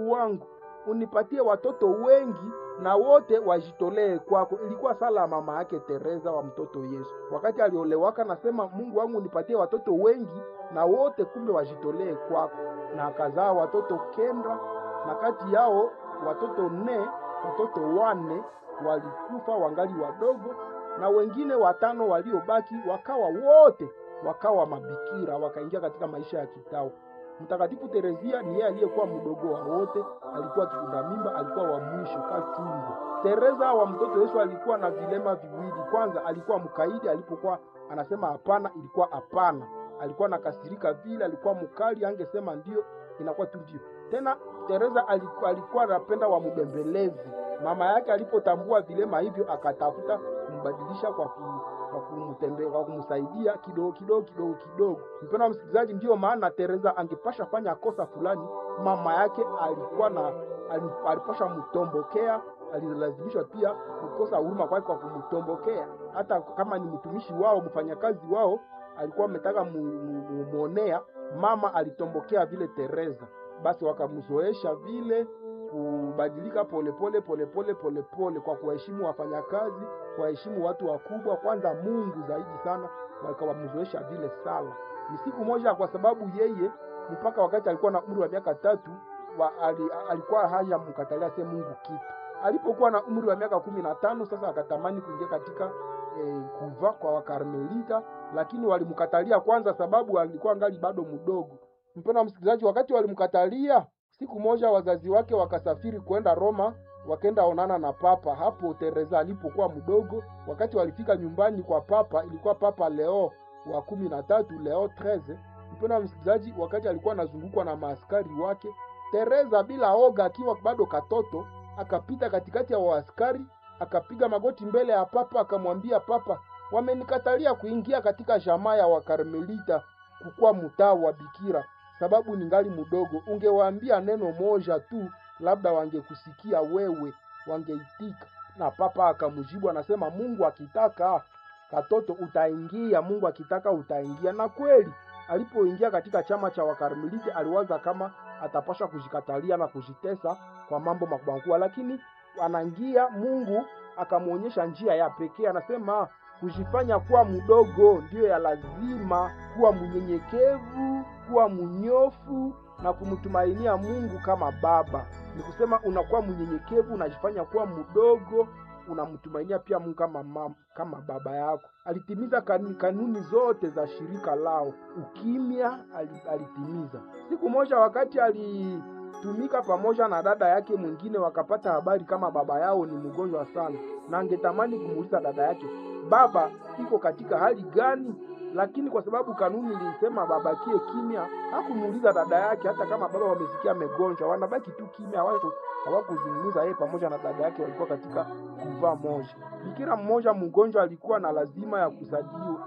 Mungu wangu unipatie watoto wengi na wote wajitolee kwako. Ilikuwa sala ya mama yake Teresa wa mtoto Yesu wakati aliolewaka, nasema Mungu wangu unipatie watoto wengi na wote kumbe wajitolee kwako, na akazaa watoto kenda, na kati yao watoto nne, watoto wane walikufa wangali wadogo, na wengine watano waliobaki wakawa wote wakawa mabikira, wakaingia katika maisha ya kitawa. Mtakatifu Terezia ni yeye aliyekuwa mdogo wa wote, alikuwa kifunda mimba, alikuwa wa mwisho kachungu. Teresa wa mtoto Yesu alikuwa na vilema viwili. Kwanza alikuwa mkaidi, alipokuwa anasema hapana, ilikuwa hapana. Alikuwa nakasirika vile, alikuwa mkali, angesema ndio, inakuwa tu ndio. Tena Teresa alikuwa alikuwa anapenda wambembelezi. Mama yake alipotambua vilema hivyo, akatafuta kumbadilisha kwa ku kwa kumtembea kwa kumsaidia kidogo kidogo kidogo kidogo. Mpendwa wa msikilizaji, ndiyo maana Teresa angepasha fanya kosa fulani, mama yake alikuwa na alipasha mtombokea, alilazimishwa pia kukosa huruma kwake kwa kumtombokea. Hata kama ni mtumishi wao, mfanyakazi wao, alikuwa ametaka muonea, mama alitombokea vile Teresa. Basi wakamzoesha vile kubadilika polepole polepole polepole, kwa kuwaheshimu wafanyakazi, kuwaheshimu watu wakubwa, kwanza Mungu zaidi sana, wakawamzoesha vile sala. Ni siku moja, kwa sababu yeye mpaka wakati alikuwa na umri wa miaka tatu wa, ali, alikuwa haya mkatalia se Mungu kitu. Alipokuwa na umri wa miaka kumi na tano sasa akatamani kuingia katika eh, kuva kwa Wakarmelita, lakini walimkatalia kwanza, sababu alikuwa ngali bado mdogo. Mpendwa msikilizaji, wakati walimkatalia Siku moja wazazi wake wakasafiri kwenda Roma, wakenda onana na papa hapo Teresa alipokuwa mdogo. Wakati walifika nyumbani kwa papa, ilikuwa Papa Leo wa kumi na tatu, Leo 13. Mpendwa msikilizaji, wakati alikuwa anazungukwa na maaskari wake, Teresa bila oga, akiwa bado katoto, akapita katikati ya waaskari, akapiga magoti mbele ya papa, akamwambia papa, wamenikatalia kuingia katika jamaa ya Wakarmelita kukuwa mtaa wa bikira sababu ningali mdogo. Ungewaambia neno moja tu, labda wangekusikia wewe, wangeitika. Na papa akamjibu anasema, Mungu akitaka katoto utaingia, Mungu akitaka utaingia. Na kweli alipoingia katika chama cha Wakarmeliti aliwaza kama atapasha kujikatalia na kujitesa kwa mambo makubwa makubwa, lakini anaingia, Mungu akamwonyesha njia ya pekee. Anasema kujifanya kuwa mdogo ndiyo ya lazima, kuwa mnyenyekevu, kuwa mnyofu na kumtumainia Mungu kama baba. Ni kusema unakuwa mnyenyekevu, unajifanya kuwa mdogo, unamtumainia pia Mungu kama mama, kama baba yako. Alitimiza kanuni, kanuni zote za shirika lao. Ukimya alitimiza. Siku moja wakati alitumika pamoja na dada yake mwingine, wakapata habari kama baba yao ni mgonjwa sana, na angetamani kumuuliza dada yake baba iko katika hali gani? Lakini kwa sababu kanuni ilisema babakie kimya, hakumuuliza dada yake. Hata kama baba wamesikia amegonjwa, wanabaki tu kimya, hawakuzungumza. Yeye pamoja na dada yake walikuwa katika kuvaa moja. Bikira mmoja mgonjwa alikuwa na lazima ya kusaidiwa,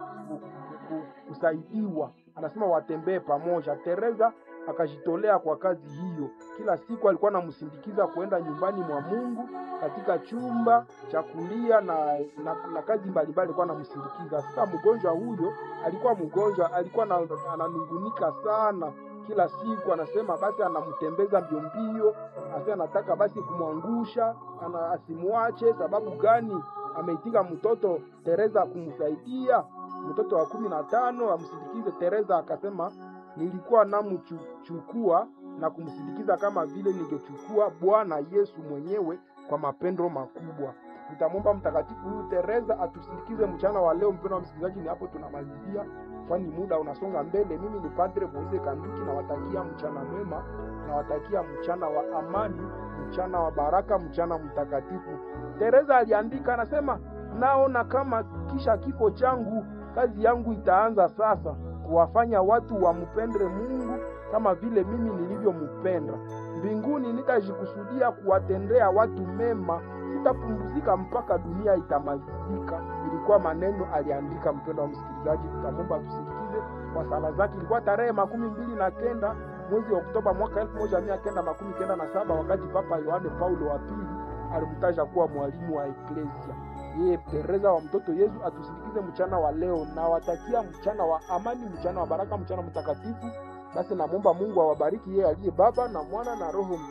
kusaidiwa. Anasema watembee pamoja. Teresa akajitolea kwa kazi hiyo. Kila siku alikuwa anamsindikiza kuenda nyumbani mwa Mungu katika chumba cha kulia na, na, na kazi mbalimbali alikuwa anamsindikiza. Sasa mgonjwa huyo alikuwa mgonjwa, alikuwa ananungunika sana kila siku, anasema basi anamtembeza mbio mbio, asa anataka basi kumwangusha, ana asimwache. Sababu gani? Ameitika mtoto Teresa kumsaidia, mtoto wa kumi na tano amsindikize. Teresa akasema nilikuwa namchukua na kumsindikiza kama vile ningechukua Bwana Yesu mwenyewe kwa mapendo makubwa. Nitamwomba mtakatifu huyu Teresa atusindikize mchana wa leo. Mpendwa wa msikilizaji, ni hapo tunamalizia, kwani muda unasonga mbele. Mimi ni Padre Moise Kanduki, nawatakia mchana mwema, nawatakia mchana wa amani, mchana wa baraka, mchana mtakatifu. Teresa aliandika, anasema naona kama kisha kifo changu kazi yangu itaanza sasa kuwafanya watu wampende Mungu kama vile mimi nilivyompenda. Mbinguni nitajikusudia kuwatendea watu mema, sitapumzika mpaka dunia itamalizika. Ilikuwa maneno aliandika. Mpendo wa msikilizaji, tutamwomba tusikize kwa sala zake. Ilikuwa tarehe makumi mbili na kenda mwezi wa Oktoba mwaka elfu moja mia kenda makumi kenda na saba wakati Papa Yohane Paulo wa pili alimtaja kuwa mwalimu wa Eklesia. Yeye Teresa wa mtoto Yesu atusindikize mchana wa leo, na watakia mchana wa amani, mchana wa baraka, mchana mtakatifu. Basi namwomba Mungu awabariki yeye aliye Baba na Mwana na Roho